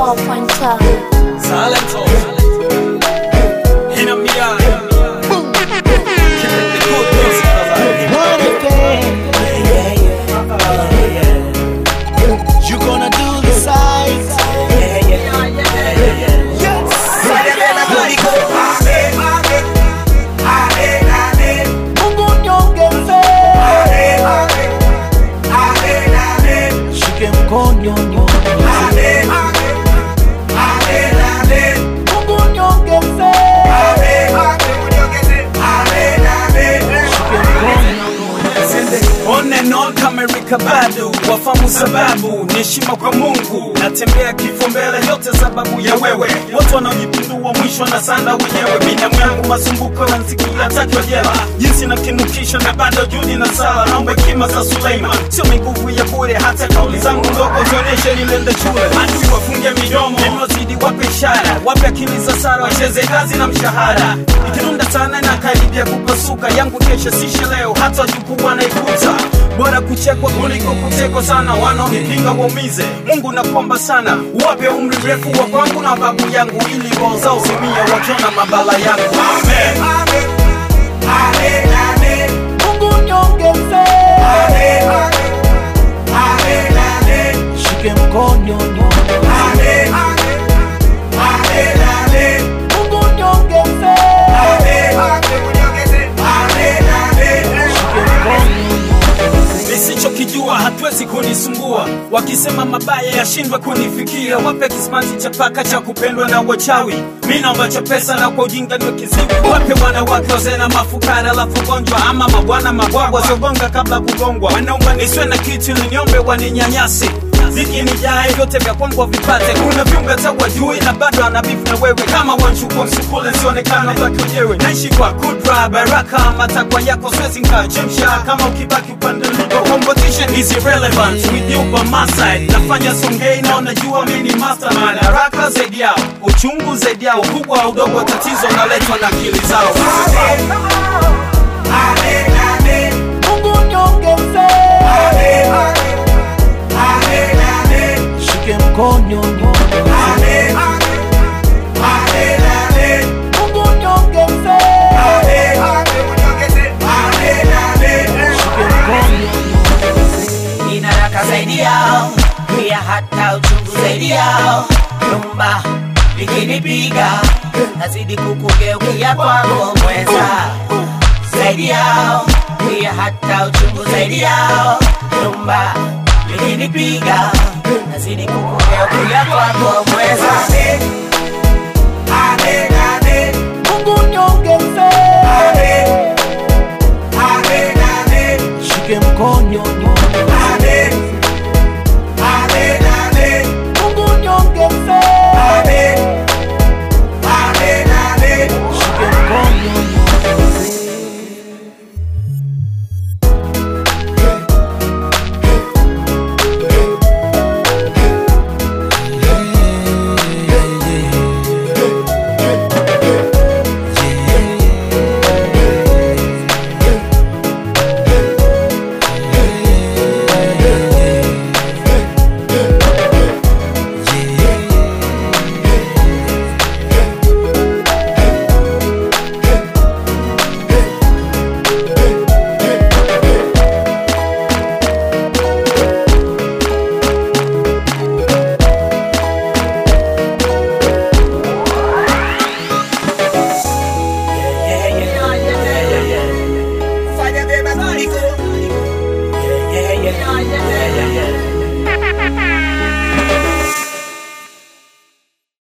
4.5 Salento. Hina Mia. Keep it the good music alive. You gonna do the sides. Mungu niongeze. Shike mkono niongeze. Mungu niongeze. Shike mkono On and on kama Erika Badu, wafamu sababu ni heshima kwa Mungu. Natembea kifo mbele, yote sababu ya wewe. Watu wanaojipindua mwisho na sanda wenyewe. Binamu yangu masumbuko na nsikia takwa jela, jinsi na kinukisha na bado judi na sala. Naomba hekima za Suleiman, sio miguvu ya bure. Hata kauli zangu ndogo zionyeshe nilende shule. Adui wafunge midomo, nimewazidi wape ishara, wape akili za Sara, wacheze kazi na mshahara. Ikirunda sana na karibia kupasuka, yangu kesho sishe leo, hata wajukuu wanaikuta bora kuchekwa kuliko kutekwa sana, wanaonipinga waumize. Mungu nakuomba sana, uwape umri mrefu wa kwangu na babu yangu, ili roho zao zimia wakiona mabala yangu. Amen. Mungu niongeze. Shike mkono niongeze. Mungu niongeze. Shike mkono nisichokijua hatuwezi kunisumbua, wakisema mabaya yashindwe kunifikia. Wape kismanzi cha paka cha kupendwa na wachawi, mi naomba cha pesa na kwa ujinga niwe kiziwi. Wape wanawake wazee na mafukara, alafu gonjwa ama mabwana mabwagwa siogonga kabla kugongwa. Wanaomba nisiwe na kitu ili niombe waninyanyasi Ziki ni jae vyote vya kwangu wavipate. Kuna viumbe hata wajui na bado anabifu na wewe, kama wanchukua msukule sionekana baki wenyewe. Naishi kwa kudra baraka, matakwa yako siwezi nkachemsha kama ukibaki upande lipo. Competition is irrelevant with you by my side. Nafanya songei na unajua mimi ni mastermind. Haraka zaidi yao, uchungu zaidi yao, ukubwa au udogo wa tatizo unaletwa na akili zao. Mungu niongeze. Shike mkono niongeze. Mungu niongeze. Shike mkono niongeze. ina raka zaidi yao, pia hata uchungu zaidi yao. Nyumba likinipiga nazidi kukugeukia kwako mweza zaidi yao, pia hata uchungu zaidi yao. Nyumba likinipiga nazidi kukugeukia kwako mweza Mungu niongeze.